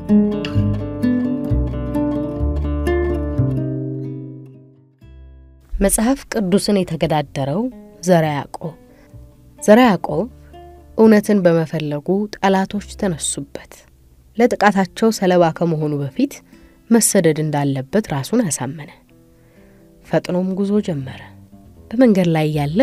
መጽሐፍ ቅዱስን የተገዳደረው ዘርዓ ያዕቆብ። ዘርዓ ያዕቆብ እውነትን በመፈለጉ ጠላቶች ተነሱበት። ለጥቃታቸው ሰለባ ከመሆኑ በፊት መሰደድ እንዳለበት ራሱን አሳመነ። ፈጥኖም ጉዞ ጀመረ። በመንገድ ላይ ያለ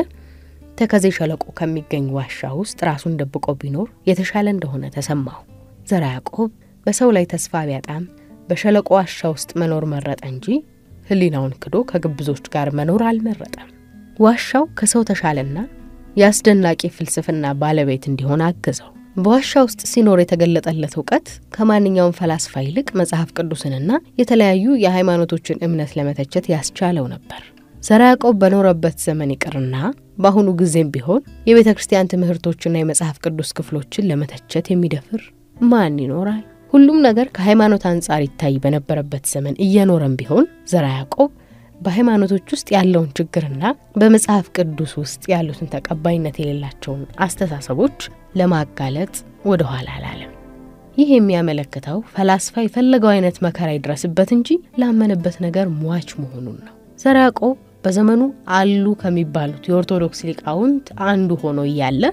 ተከዜ ሸለቆ ከሚገኝ ዋሻ ውስጥ ራሱን ደብቆ ቢኖር የተሻለ እንደሆነ ተሰማው። ዘርዓ ያዕቆብ በሰው ላይ ተስፋ ቢያጣም በሸለቆ ዋሻ ውስጥ መኖር መረጠ እንጂ ሕሊናውን ክዶ ከግብዞች ጋር መኖር አልመረጠም። ዋሻው ከሰው ተሻለና የአስደናቂ ፍልስፍና ባለቤት እንዲሆን አገዘው። በዋሻ ውስጥ ሲኖር የተገለጠለት እውቀት ከማንኛውም ፈላስፋ ይልቅ መጽሐፍ ቅዱስንና የተለያዩ የሃይማኖቶችን እምነት ለመተቸት ያስቻለው ነበር። ዘርዓ ያዕቆብ በኖረበት ዘመን ይቅርና በአሁኑ ጊዜም ቢሆን የቤተ ክርስቲያን ትምህርቶችና የመጽሐፍ ቅዱስ ክፍሎችን ለመተቸት የሚደፍር ማን ይኖራል? ሁሉም ነገር ከሃይማኖት አንጻር ይታይ በነበረበት ዘመን እየኖረም ቢሆን ዘርዓ ያዕቆብ በሃይማኖቶች ውስጥ ያለውን ችግርና በመጽሐፍ ቅዱስ ውስጥ ያሉትን ተቀባይነት የሌላቸውን አስተሳሰቦች ለማጋለጥ ወደ ኋላ አላለም። ይህ የሚያመለክተው ፈላስፋ የፈለገው አይነት መከራ ይድረስበት እንጂ ላመነበት ነገር ሟች መሆኑን ነው። ዘርዓ ያዕቆብ በዘመኑ አሉ ከሚባሉት የኦርቶዶክስ ሊቃውንት አንዱ ሆኖ እያለ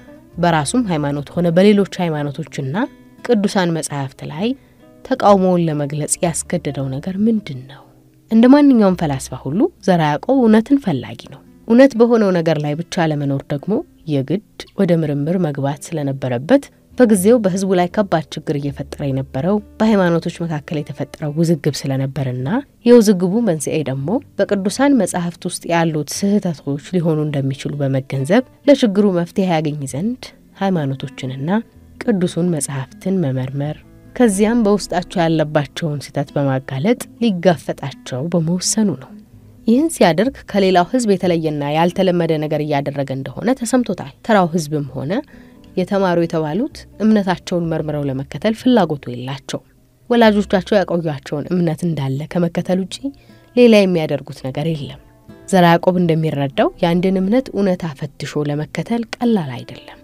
በራሱም ሃይማኖት ሆነ በሌሎች ሃይማኖቶችና ቅዱሳን መጻሕፍት ላይ ተቃውሞውን ለመግለጽ ያስገደደው ነገር ምንድን ነው? እንደ ማንኛውም ፈላስፋ ሁሉ ዘርዓ ያዕቆብ እውነትን ፈላጊ ነው። እውነት በሆነው ነገር ላይ ብቻ ለመኖር ደግሞ የግድ ወደ ምርምር መግባት ስለነበረበት በጊዜው በሕዝቡ ላይ ከባድ ችግር እየፈጠረ የነበረው በሃይማኖቶች መካከል የተፈጠረው ውዝግብ ስለነበርና የውዝግቡ መንስኤ ደግሞ በቅዱሳን መጻሕፍት ውስጥ ያሉት ስህተቶች ሊሆኑ እንደሚችሉ በመገንዘብ ለችግሩ መፍትሄ ያገኝ ዘንድ ሃይማኖቶችንና ቅዱሱን መጽሐፍትን መመርመር ከዚያም በውስጣቸው ያለባቸውን ስህተት በማጋለጥ ሊጋፈጣቸው በመወሰኑ ነው። ይህን ሲያደርግ ከሌላው ሕዝብ የተለየና ያልተለመደ ነገር እያደረገ እንደሆነ ተሰምቶታል። ተራው ሕዝብም ሆነ የተማሩ የተባሉት እምነታቸውን መርምረው ለመከተል ፍላጎቱ የላቸው። ወላጆቻቸው ያቆዩቸውን እምነት እንዳለ ከመከተል ውጪ ሌላ የሚያደርጉት ነገር የለም። ዘርዓ ያዕቆብ እንደሚረዳው የአንድን እምነት እውነታ ፈትሾ ለመከተል ቀላል አይደለም።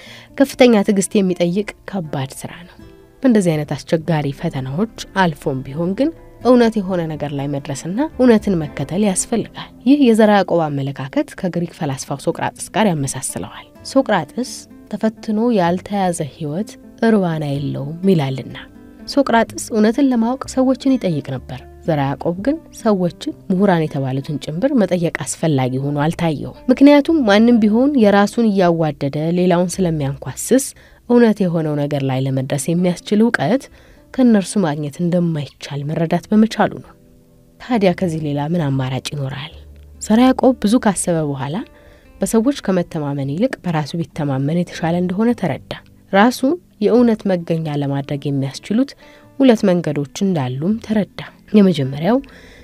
ከፍተኛ ትዕግስት የሚጠይቅ ከባድ ስራ ነው። በእንደዚህ አይነት አስቸጋሪ ፈተናዎች አልፎም ቢሆን ግን እውነት የሆነ ነገር ላይ መድረስና እውነትን መከተል ያስፈልጋል። ይህ የዘርዓ ያዕቆብ አመለካከት ከግሪክ ፈላስፋው ሶቅራጥስ ጋር ያመሳስለዋል። ሶቅራጥስ ተፈትኖ ያልተያዘ ሕይወት እርባና የለውም ይላልና ሶቅራጥስ እውነትን ለማወቅ ሰዎችን ይጠይቅ ነበር። ዘርዓ ያዕቆብ ግን ሰዎችን ምሁራን የተባሉትን ጭምር መጠየቅ አስፈላጊ ሆኖ አልታየውም። ምክንያቱም ማንም ቢሆን የራሱን እያዋደደ ሌላውን ስለሚያንኳስስ እውነት የሆነው ነገር ላይ ለመድረስ የሚያስችል እውቀት ከእነርሱ ማግኘት እንደማይቻል መረዳት በመቻሉ ነው። ታዲያ ከዚህ ሌላ ምን አማራጭ ይኖራል? ዘርዓ ያዕቆብ ብዙ ካሰበ በኋላ በሰዎች ከመተማመን ይልቅ በራሱ ቢተማመን የተሻለ እንደሆነ ተረዳ። ራሱን የእውነት መገኛ ለማድረግ የሚያስችሉት ሁለት መንገዶች እንዳሉም ተረዳ። የመጀመሪያው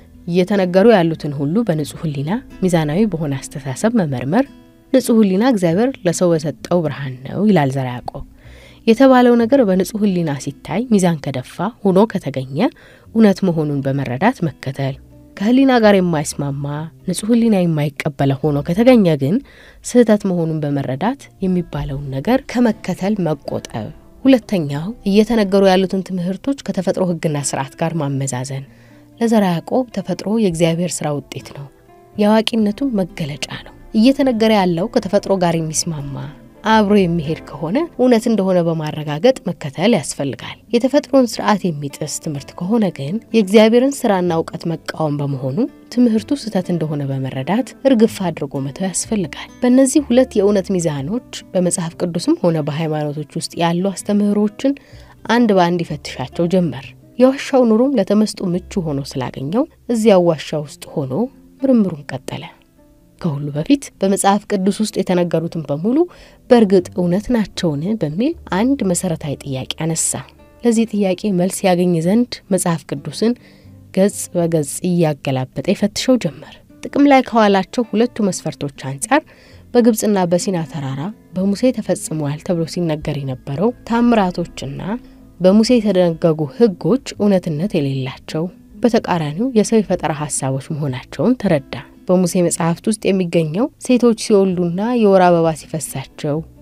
እየተነገሩ ያሉትን ሁሉ በንጹሕ ሕሊና ሚዛናዊ በሆነ አስተሳሰብ መመርመር። ንጹሕ ሕሊና እግዚአብሔር ለሰው በሰጠው ብርሃን ነው ይላል ዘርዓ ያዕቆብ። የተባለው ነገር በንጹሕ ሕሊና ሲታይ ሚዛን ከደፋ ሆኖ ከተገኘ እውነት መሆኑን በመረዳት መከተል ከህሊና ጋር የማይስማማ ንጹሕ ሕሊና የማይቀበለ ሆኖ ከተገኘ ግን ስህተት መሆኑን በመረዳት የሚባለውን ነገር ከመከተል መቆጠብ። ሁለተኛው እየተነገሩ ያሉትን ትምህርቶች ከተፈጥሮ ሕግና ስርዓት ጋር ማመዛዘን። ለዘርዓ ያዕቆብ ተፈጥሮ የእግዚአብሔር ስራ ውጤት ነው፣ የአዋቂነቱም መገለጫ ነው። እየተነገረ ያለው ከተፈጥሮ ጋር የሚስማማ አብሮ የሚሄድ ከሆነ እውነት እንደሆነ በማረጋገጥ መከተል ያስፈልጋል። የተፈጥሮን ስርዓት የሚጥስ ትምህርት ከሆነ ግን የእግዚአብሔርን ስራና እውቀት መቃወም በመሆኑ ትምህርቱ ስህተት እንደሆነ በመረዳት እርግፍ አድርጎ መተው ያስፈልጋል። በእነዚህ ሁለት የእውነት ሚዛኖች በመጽሐፍ ቅዱስም ሆነ በሃይማኖቶች ውስጥ ያሉ አስተምህሮችን አንድ በአንድ ይፈትሻቸው ጀመር። የዋሻው ኑሮም ለተመስጦ ምቹ ሆኖ ስላገኘው እዚያው ዋሻ ውስጥ ሆኖ ምርምሩን ቀጠለ። ከሁሉ በፊት በመጽሐፍ ቅዱስ ውስጥ የተነገሩትን በሙሉ በእርግጥ እውነት ናቸውን በሚል አንድ መሰረታዊ ጥያቄ አነሳ። ለዚህ ጥያቄ መልስ ያገኝ ዘንድ መጽሐፍ ቅዱስን ገጽ በገጽ እያገላበጠ ይፈትሸው ጀመር። ጥቅም ላይ ከዋላቸው ሁለቱ መስፈርቶች አንጻር በግብፅና በሲና ተራራ በሙሴ ተፈጽሟል ተብሎ ሲነገር የነበረው ታምራቶችና በሙሴ የተደነገጉ ሕጎች እውነትነት የሌላቸው በተቃራኒው የሰው የፈጠራ ሀሳቦች መሆናቸውን ተረዳ። በሙሴ መጽሐፍት ውስጥ የሚገኘው ሴቶች ሲወልዱና የወር አበባ ሲፈሳቸው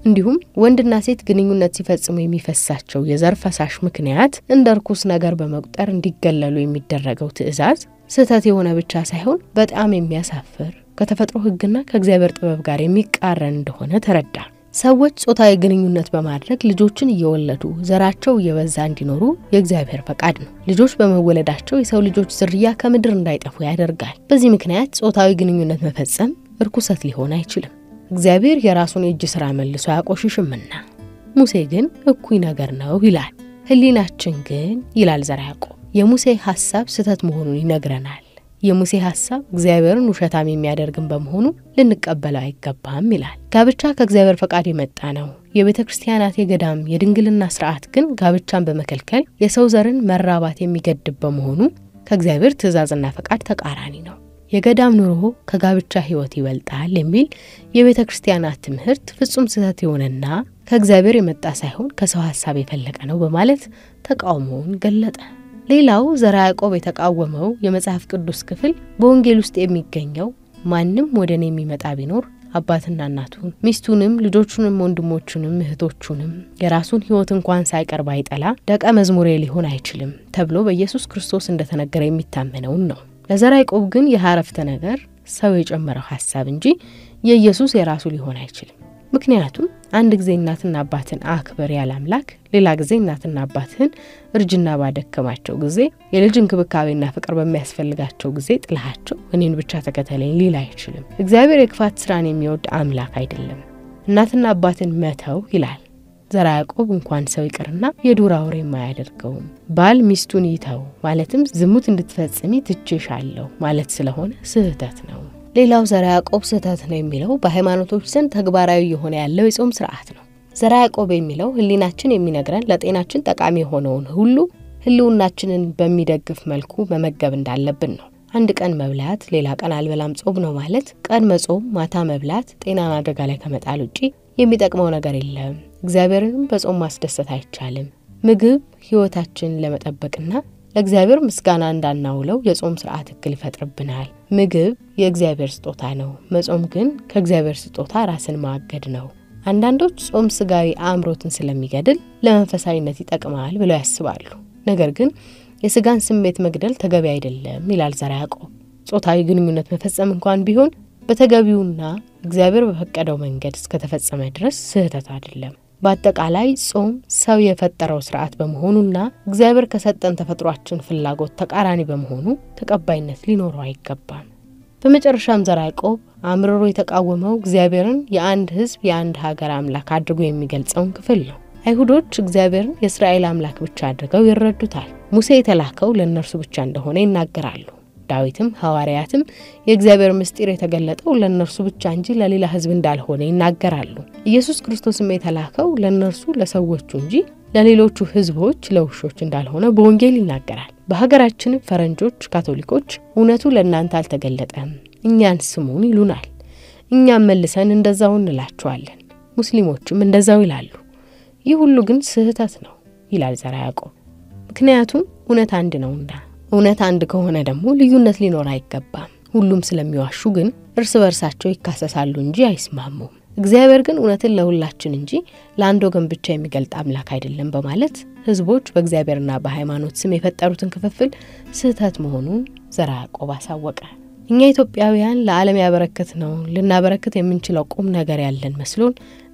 እንዲሁም ወንድና ሴት ግንኙነት ሲፈጽሙ የሚፈሳቸው የዘር ፈሳሽ ምክንያት እንደ እርኩስ ነገር በመቁጠር እንዲገለሉ የሚደረገው ትዕዛዝ ስህተት የሆነ ብቻ ሳይሆን በጣም የሚያሳፍር ከተፈጥሮ ሕግና ከእግዚአብሔር ጥበብ ጋር የሚቃረን እንደሆነ ተረዳ። ሰዎች ጾታዊ ግንኙነት በማድረግ ልጆችን እየወለዱ ዘራቸው እየበዛ እንዲኖሩ የእግዚአብሔር ፈቃድ ነው። ልጆች በመወለዳቸው የሰው ልጆች ዝርያ ከምድር እንዳይጠፉ ያደርጋል። በዚህ ምክንያት ጾታዊ ግንኙነት መፈጸም እርኩሰት ሊሆን አይችልም። እግዚአብሔር የራሱን የእጅ ሥራ መልሶ አያቆሽሽምና። ሙሴ ግን እኩይ ነገር ነው ይላል። ሕሊናችን ግን ይላል ዘርዓ ያዕቆብ የሙሴ ሐሳብ ስህተት መሆኑን ይነግረናል። የሙሴ ሐሳብ እግዚአብሔርን ውሸታም የሚያደርግን በመሆኑ ልንቀበለው አይገባም ይላል። ጋብቻ ከእግዚአብሔር ፈቃድ የመጣ ነው። የቤተ ክርስቲያናት የገዳም የድንግልና ስርዓት ግን ጋብቻን በመከልከል የሰው ዘርን መራባት የሚገድብ በመሆኑ ከእግዚአብሔር ትእዛዝና ፈቃድ ተቃራኒ ነው። የገዳም ኑሮ ከጋብቻ ሕይወት ይበልጣል የሚል የቤተ ክርስቲያናት ትምህርት ፍጹም ስህተት የሆነና ከእግዚአብሔር የመጣ ሳይሆን ከሰው ሐሳብ የፈለቀ ነው በማለት ተቃውሞውን ገለጠ። ሌላው ዘርዓ ያዕቆብ የተቃወመው የመጽሐፍ ቅዱስ ክፍል በወንጌል ውስጥ የሚገኘው ማንም ወደ እኔ የሚመጣ ቢኖር አባትና እናቱን ሚስቱንም ልጆቹንም ወንድሞቹንም እህቶቹንም የራሱን ሕይወት እንኳን ሳይቀር ባይጠላ ደቀ መዝሙሬ ሊሆን አይችልም ተብሎ በኢየሱስ ክርስቶስ እንደተነገረ የሚታመነውን ነው። ለዘርዓ ያዕቆብ ግን ይህ አረፍተ ነገር ሰው የጨመረው ሐሳብ እንጂ የኢየሱስ የራሱ ሊሆን አይችልም። ምክንያቱም አንድ ጊዜ እናትና አባትን አክብር ያለ አምላክ ሌላ ጊዜ እናትና አባትህን እርጅና ባደከማቸው ጊዜ የልጅ እንክብካቤና ፍቅር በሚያስፈልጋቸው ጊዜ ጥላሃቸው እኔን ብቻ ተከተለኝ ሊል አይችልም። እግዚአብሔር የክፋት ስራን የሚወድ አምላክ አይደለም። እናትና አባትን መተው ይላል ዘርዓ ያዕቆብ እንኳን ሰው ይቅርና የዱር አውሬም አያደርገውም። ባል ሚስቱን ይተው ማለትም ዝሙት እንድትፈጽሚ ትቼሻለሁ ማለት ስለሆነ ስህተት ነው። ሌላው ዘርዓ ያዕቆብ ስህተት ነው የሚለው በሃይማኖቶች ዘንድ ተግባራዊ የሆነ ያለው የጾም ስርዓት ነው። ዘርዓ ያዕቆብ የሚለው ሕሊናችን የሚነግረን ለጤናችን ጠቃሚ የሆነውን ሁሉ ሕልውናችንን በሚደግፍ መልኩ መመገብ እንዳለብን ነው። አንድ ቀን መብላት ሌላ ቀን አልበላም ጾም ነው ማለት ቀን መጾም ማታ መብላት ጤናን አደጋ ላይ ከመጣል ውጪ የሚጠቅመው ነገር የለም። እግዚአብሔርንም በጾም ማስደሰት አይቻልም። ምግብ ሕይወታችንን ለመጠበቅና ለእግዚአብሔር ምስጋና እንዳናውለው የጾም ስርዓት እክል ይፈጥርብናል። ምግብ የእግዚአብሔር ስጦታ ነው። መጾም ግን ከእግዚአብሔር ስጦታ ራስን ማገድ ነው። አንዳንዶች ጾም ስጋዊ አእምሮትን ስለሚገድል ለመንፈሳዊነት ይጠቅማል ብለው ያስባሉ። ነገር ግን የስጋን ስሜት መግደል ተገቢ አይደለም ይላል ዘርዓ ያዕቆብ። ጾታዊ ግንኙነት መፈጸም እንኳን ቢሆን በተገቢውና እግዚአብሔር በፈቀደው መንገድ እስከተፈጸመ ድረስ ስህተት አይደለም። በአጠቃላይ ጾም ሰው የፈጠረው ስርዓት በመሆኑና እግዚአብሔር ከሰጠን ተፈጥሯችን ፍላጎት ተቃራኒ በመሆኑ ተቀባይነት ሊኖረው አይገባም። በመጨረሻም ዘርዓ ያዕቆብ አምርሮ የተቃወመው እግዚአብሔርን የአንድ ሕዝብ የአንድ ሀገር አምላክ አድርጎ የሚገልጸውን ክፍል ነው። አይሁዶች እግዚአብሔርን የእስራኤል አምላክ ብቻ አድርገው ይረዱታል። ሙሴ የተላከው ለእነርሱ ብቻ እንደሆነ ይናገራሉ። ዳዊትም ሐዋርያትም የእግዚአብሔር ምስጢር የተገለጠው ለእነርሱ ብቻ እንጂ ለሌላ ሕዝብ እንዳልሆነ ይናገራሉ። ኢየሱስ ክርስቶስም የተላከው ለእነርሱ ለሰዎቹ እንጂ ለሌሎቹ ሕዝቦች ለውሾች እንዳልሆነ በወንጌል ይናገራል። በሀገራችንም ፈረንጆች፣ ካቶሊኮች እውነቱ ለእናንተ አልተገለጠም፣ እኛን ስሙን ይሉናል። እኛም መልሰን እንደዛው እንላቸዋለን። ሙስሊሞችም እንደዛው ይላሉ። ይህ ሁሉ ግን ስህተት ነው ይላል ዘርዓ ያዕቆብ። ምክንያቱም እውነት አንድ ነውና እውነት አንድ ከሆነ ደግሞ ልዩነት ሊኖር አይገባም። ሁሉም ስለሚዋሹ ግን እርስ በርሳቸው ይካሰሳሉ እንጂ አይስማሙም። እግዚአብሔር ግን እውነትን ለሁላችን እንጂ ለአንድ ወገን ብቻ የሚገልጥ አምላክ አይደለም በማለት ሕዝቦች በእግዚአብሔርና በሃይማኖት ስም የፈጠሩትን ክፍፍል ስህተት መሆኑን ዘርዓ ያዕቆብ አሳወቀ። እኛ ኢትዮጵያውያን ለዓለም ያበረከት ነው ልናበረክት የምንችለው ቁም ነገር ያለን መስሎን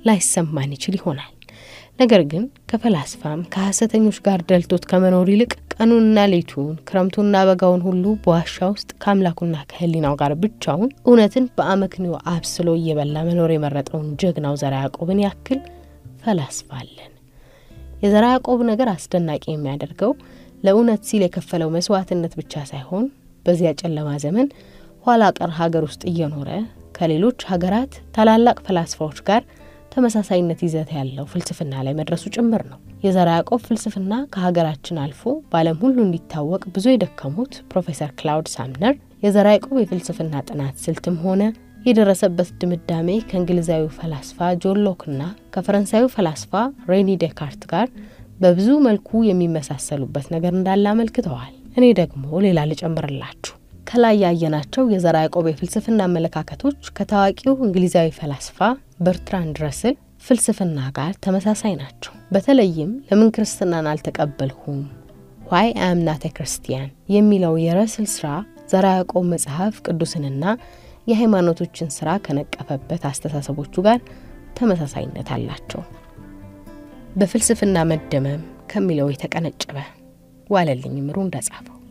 ላይሰማን ይችል ይሆናል። ነገር ግን ከፈላስፋም ከሐሰተኞች ጋር ደልቶት ከመኖር ይልቅ ቀኑንና ሌቱን ክረምቱና በጋውን ሁሉ በዋሻ ውስጥ ከአምላኩና ከሕሊናው ጋር ብቻውን እውነትን በአመክንዮ አብስሎ እየበላ መኖር የመረጠውን ጀግናው ዘርዓ ያዕቆብን ያክል ፈላስፋ አለን። የዘርዓ ያዕቆብ ነገር አስደናቂ የሚያደርገው ለእውነት ሲል የከፈለው መስዋዕትነት ብቻ ሳይሆን በዚያ ጨለማ ዘመን ኋላ ቀር ሀገር ውስጥ እየኖረ ከሌሎች ሀገራት ታላላቅ ፈላስፋዎች ጋር ተመሳሳይነት ይዘት ያለው ፍልስፍና ላይ መድረሱ ጭምር ነው። የዘርዓ ያዕቆብ ፍልስፍና ከሀገራችን አልፎ በዓለም ሁሉ እንዲታወቅ ብዙ የደከሙት ፕሮፌሰር ክላውድ ሳምነር የዘርዓ ያዕቆብ የፍልስፍና ጥናት ስልትም ሆነ የደረሰበት ድምዳሜ ከእንግሊዛዊ ፈላስፋ ጆን ሎክና ከፈረንሳዊ ፈላስፋ ሬኒ ዴካርት ጋር በብዙ መልኩ የሚመሳሰሉበት ነገር እንዳለ አመልክተዋል። እኔ ደግሞ ሌላ ልጨምርላችሁ። ከላይ ያየናቸው የዘርዓ ያዕቆብ የፍልስፍና አመለካከቶች ከታዋቂው እንግሊዛዊ ፈላስፋ በርትራንድ ረስል ፍልስፍና ጋር ተመሳሳይ ናቸው። በተለይም ለምን ክርስትናን አልተቀበልሁም ዋይ አምናተ ክርስቲያን የሚለው የረስል ስራ ዘርዓ ያዕቆብ መጽሐፍ ቅዱስንና የሃይማኖቶችን ስራ ከነቀፈበት አስተሳሰቦቹ ጋር ተመሳሳይነት አላቸው። በፍልስፍና መደመም ከሚለው የተቀነጨበ ዋለልኝ ምሩ እንደጻፈው